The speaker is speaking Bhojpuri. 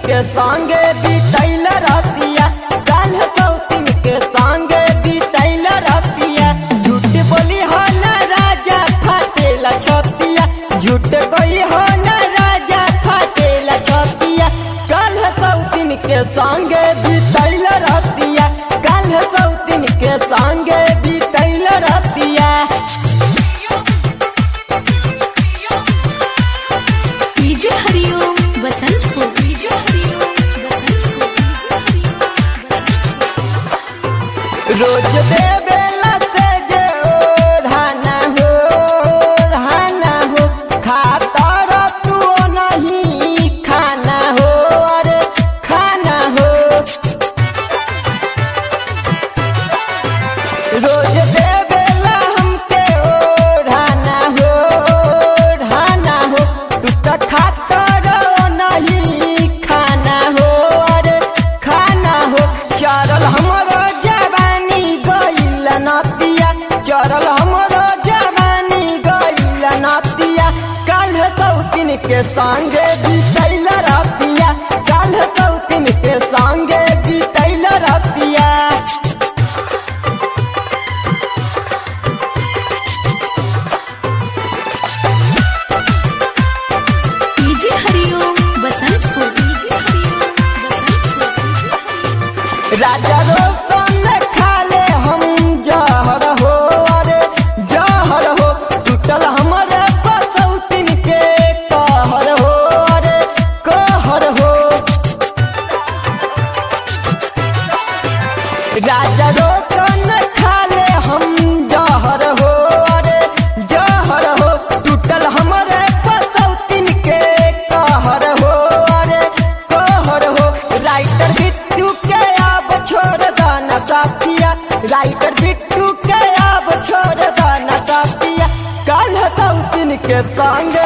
के संगे बीतैल रतिया काल सौतिन के संगे बीतैल रतिया झूठ बोली हो न राजा फाटेला छतिया झूठ कोई हो न राजा फाटेला छतिया काल सौतिन के संगे बीतैल रतिया काल सौतिन के संगे बीतैल रतिया डीजे हरिओम बसंत को डीजे हरिओम बसंत को डीजे हरिओम रोज देवेला से जे ओढ़ाना हो ओढ़ाना हो खाता रह तू नहीं खाना हो अरे खाना हो रोज देवेला हमके ओढ़ाना हो ओढ़ाना हो तू तो खाता रह नहीं खाना हो अरे खाना हो चरल हमरो जवानी गइल नतिया चरल हमरो जवानी गइल नतिया काल सौतिन के संगे बीतैल रतिया काल सौतिन के संगे बीतैल रतिया डीजे हरिओम बसंत को डीजे हरिओम बसंत को डीजे हरिओम राजा रोशन खाले हम जहर हो अरे जहर हो टूटल हमरे पसौतिन के कहर हो अरे कहर हो राजा रोशन खाले हम जहर हो अरे जहर हो टूटल हमरे पसौतिन के कहर हो अरे कहर हो राइटर बिट्टू के अब छोड़ दाना साथिया राइटर बिट्टू के अब छोड़ दाना साथिया काल सौतिन के संग